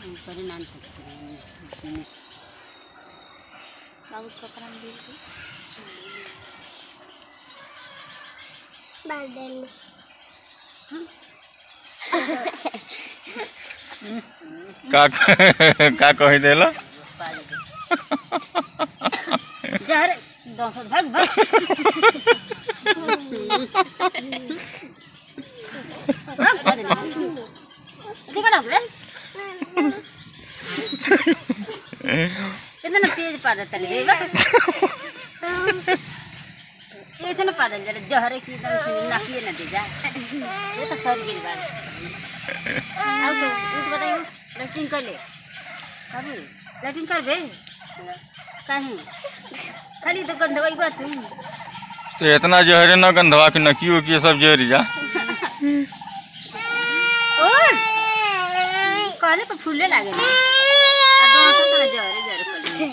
ऊपर ही नान सकते हैं बाबू कपड़ा में दे दे का का कही देला पाल दे जा रे दस भाग भाग भाग, भाग ना। देखो ना रे कितना तेज पादा तले रे बा। ऐसे ना पादा जरा जहरे की एकदम से नाकिए ना दे जा ये तो सब गिर बार अब तो उठ बताइए लैट्रिन कर ले बाबू लैट्रिन कर बे काहे खाली तो गंधवाई बात तू तो इतना जहरे न गंधवा के नकियो की सब जहरी जा और कहले पर फूले लागे ना आ दोनों सब तो जहरे जहरे कर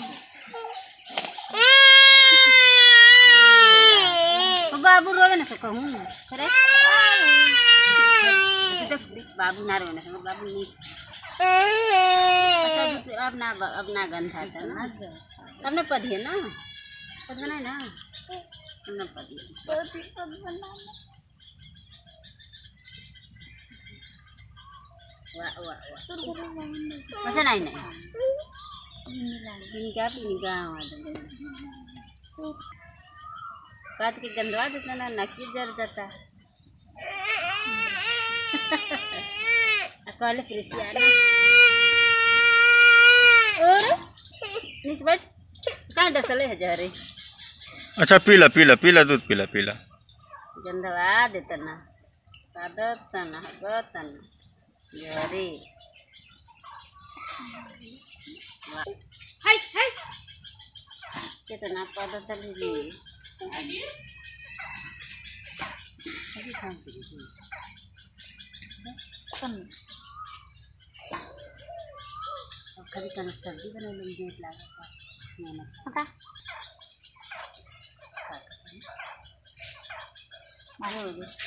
बाबू रोवे ना से कहूँ करे देख देख, बाबू ना रोवे ना से बाबू नहीं अच्छा अभी तो अब ना अब ना गंध आता ना अब ना पधिए ना पध बनाए ना अब ना पधिए वाह वाह वाह अच्छा नहीं नहीं इनका भी निगाह काट के गंदवा देता ना नकी जर जाता कहले कृषिया और निस बैठ कहाँ डसले है जहरे अच्छा पीला पीला पीला दूध पीला पीला गंदवा देता ना कादता ना हगता ना जहरे वाह। हाय हाय कितना पद ली अभी काम करी कम और कभी कभी सब्जी बना लेंगे देर लागत मेहनत हटा मारे हो गए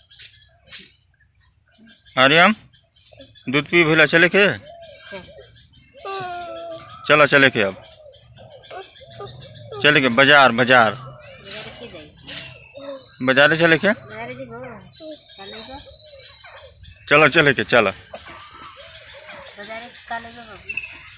आर्यम दूध पी भैला चले के चला चले के अब चले के बाजार बाजार बाजार के जाए बाजारे चले के बाजार जी गो काले गो चलो चले के चलो बाजार काले गो बाबू